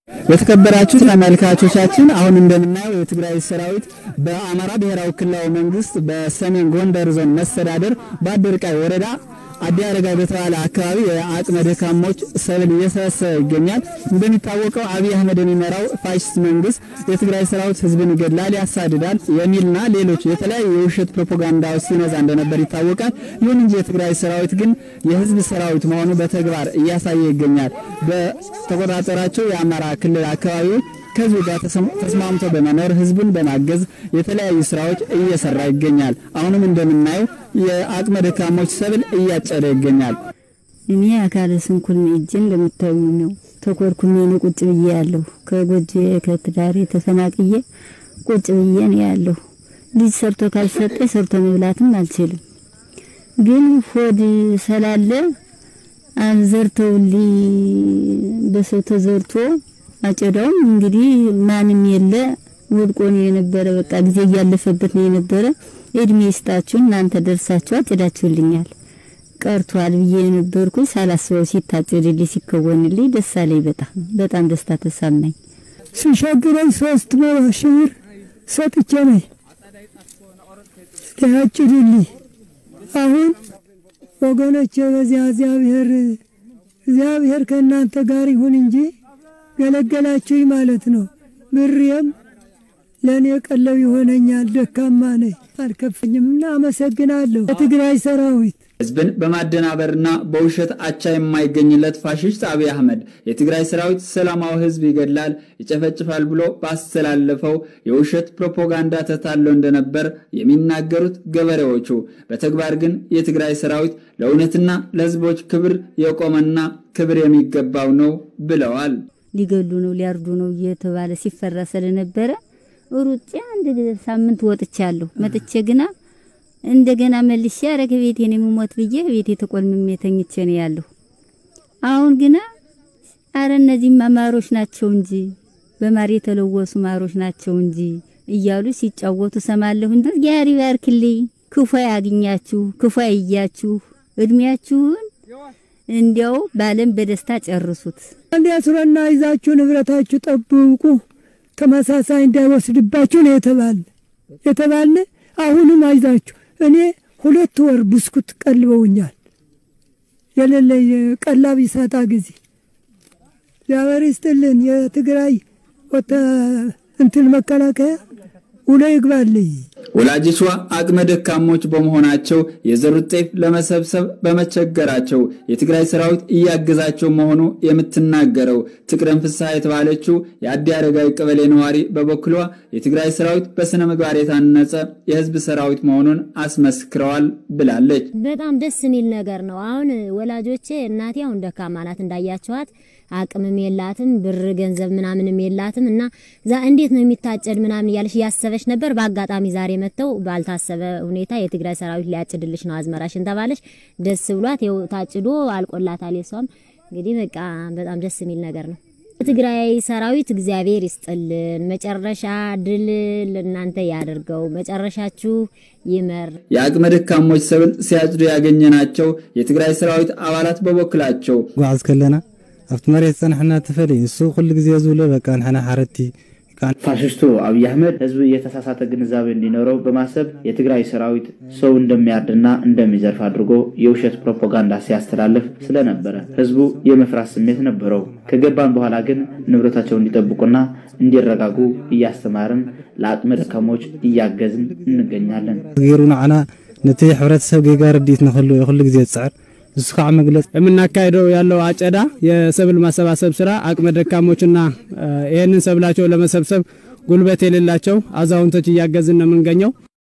የተከበራችሁ ተመልካቾቻችን አሁን እንደምናየው የትግራይ ሰራዊት በአማራ ብሔራዊ ክልላዊ መንግስት በሰሜን ጎንደር ዞን መስተዳደር በአደርቃይ ወረዳ አዲ አረጋይ በተባለ አካባቢ የአቅመ ደካሞች ሰብል እየሰበሰበ ይገኛል። እንደሚታወቀው አብይ አህመድ የሚመራው ፋሽስት መንግስት የትግራይ ሰራዊት ህዝብን ይገድላል፣ ያሳድዳል የሚልና ሌሎች የተለያዩ የውሸት ፕሮፓጋንዳዎች ሲነዛ እንደነበር ይታወቃል። ይሁን እንጂ የትግራይ ሰራዊት ግን የህዝብ ሰራዊት መሆኑ በተግባር እያሳየ ይገኛል። በተቆጣጠራቸው የአማራ ክልል አካባቢዎች ከህዝቡ ጋር ተስማምቶ በመኖር ህዝቡን በማገዝ የተለያዩ ስራዎች እየሰራ ይገኛል። አሁንም እንደምናየው የአቅመ ደካሞች ሰብል እያጨደ ይገኛል። እኔ አካለ ስንኩል እጄ እንደምታዩ ነው። ተኮርኩሜ ነው ቁጭ ብዬ ያለሁ። ከጎጆ ከትዳሬ ተፈናቅዬ ቁጭ ብዬ ነው ያለሁ። ልጅ ሰርቶ ካልሰጠ ሰርቶ መብላትም አልችልም። ግን ሆድ ስላለ አዘርተውልኝ በሰው ተዘርቶ አጨዳውም እንግዲህ ማንም የለ ወድቆ ነው የነበረ። በቃ ጊዜ እያለፈበት ነው የነበረ። እድሜ ይስጣችሁ እናንተ ደርሳችሁ አጭዳችሁልኛል። ቀርቷል ብዬ የነበርኩ ሳላስበው ሲታጨድልኝ ሲከወንልኝ ደስ አለኝ። በጣም በጣም ደስታ ተሰማኝ። ሲሻግረኝ ሶስት መቶ ሺህ ብር ሰጥቼ ነኝ ያጭድልኝ። አሁን ወገኖቼ በዚያ እግዚአብሔር እግዚአብሔር ከእናንተ ጋር ይሁን እንጂ ገለገላችሁኝ ማለት ነው። ብሬም ለእኔ ቀለብ ይሆነኛል። ደካማ ነኝ፣ አልከፈኝም እና አመሰግናለሁ። የትግራይ ሰራዊት ህዝብን በማደናበርና በውሸት አቻ የማይገኝለት ፋሽስት አብይ አህመድ የትግራይ ሰራዊት ሰላማዊ ህዝብ ይገድላል፣ ይጨፈጭፋል ብሎ ባስተላለፈው የውሸት ፕሮፓጋንዳ ተታለው እንደነበር የሚናገሩት ገበሬዎቹ፣ በተግባር ግን የትግራይ ሰራዊት ለእውነትና ለህዝቦች ክብር የቆመና ክብር የሚገባው ነው ብለዋል። ሊገሉ ነው ሊያርዱ ነው እየተባለ ሲፈራ ስለነበረ ሩጬ አንድ ሳምንት ወጥቻለሁ። መጥቼ ግና እንደገና መልሼ አረገ ቤቴን የምሞት ብዬ ቤቴ ተቆልምሜ ተኝቼ ነው ያለሁ። አሁን ግና አረ እነዚህማ ማሮች ናቸው እንጂ በማር የተለወሱ ማሮች ናቸው እንጂ እያሉ ሲጫወቱ ሰማለሁ። እንደ እግዚአብሔር ይባርክልኝ፣ ክፉ ያግኛችሁ፣ ክፉ ያያችሁ፣ እድሜያችሁን እንዲያው ባለም በደስታ ጨርሱት። አንድ ያስረና ይዛችሁ ንብረታችሁ ጠብቁ፣ ተመሳሳይ እንዳይወስድባችሁ ነው የተባለ የተባለ አሁንም አይዛችሁ እኔ ሁለት ወር ብስኩት ቀልበውኛል። የሌለ ቀላብ ይሳጣ ጊዜ እግዚአብሔር ይስጥልን። የትግራይ ወተ እንትን መከላከያ ውሎ ይግባልኝ። ወላጆቿ አቅመ ደካሞች በመሆናቸው የዘሩት ጤፍ ለመሰብሰብ በመቸገራቸው የትግራይ ሰራዊት እያገዛቸው መሆኑ የምትናገረው ትቅደም ፍስሐ የተባለችው የአዲ አረጋዊ ቀበሌ ነዋሪ በበኩሏ የትግራይ ሰራዊት በስነ ምግባር የታነጸ የህዝብ ሰራዊት መሆኑን አስመስክረዋል ብላለች። በጣም ደስ የሚል ነገር ነው። አሁን ወላጆቼ እናቴ አሁን ደካማ ናት እንዳያቸዋት አቅምም የላትም ብር ገንዘብ ምናምንም የላትም እና ዛ እንዴት ነው የሚታጨድ ምናምን እያለች እያሰበች ነበር። በአጋጣሚ ዛሬ መጥተው ባልታሰበ ሁኔታ የትግራይ ሰራዊት ሊያጭድልሽ ነው አዝመራሽን ተባለች። ደስ ብሏት ይኸው ታጭዶ አልቆላታል። የሷም እንግዲህ በቃ በጣም ደስ የሚል ነገር ነው። የትግራይ ሰራዊት እግዚአብሔር ይስጥልን፣ መጨረሻ ድል ለእናንተ ያደርገው፣ መጨረሻችሁ ይመር። የአቅመ ደካሞች ሰብል ሲያጭዱ ያገኘናቸው የትግራይ ሰራዊት አባላት በበኩላቸው ጓዓዝ ከለና ኣብቲ መሬት ፀናሕና ትፈልይ ንሱ ኩሉ ግዜ ዝብሎ በቃ ንሕና ሓረቲ ፋሽስቱ አብይ አህመድ ህዝብ የተሳሳተ ግንዛቤ እንዲኖረው በማሰብ የትግራይ ሰራዊት ሰው እንደሚያርድና እንደሚዘርፍ አድርጎ የውሸት ፕሮፓጋንዳ ሲያስተላልፍ ስለነበረ ህዝቡ የመፍራት ስሜት ነበረው። ከገባን በኋላ ግን ንብረታቸውን እንዲጠብቁና እንዲረጋጉ እያስተማርን ለአቅመ ደካሞች እያገዝን እንገኛለን። ገይሩ ንዓና ነቲ ሕብረተሰብ ጌጋ ረዲት ንክህሉ የኩሉ ግዜ ዝፅዕር እሱ ከዓ መግለጽ የምናካሄደው ያለው አጨዳ የሰብል ማሰባሰብ ስራ አቅመ ደካሞችና ይህንን ሰብላቸው ለመሰብሰብ ጉልበት የሌላቸው አዛውንቶች እያገዝን ነው የምንገኘው።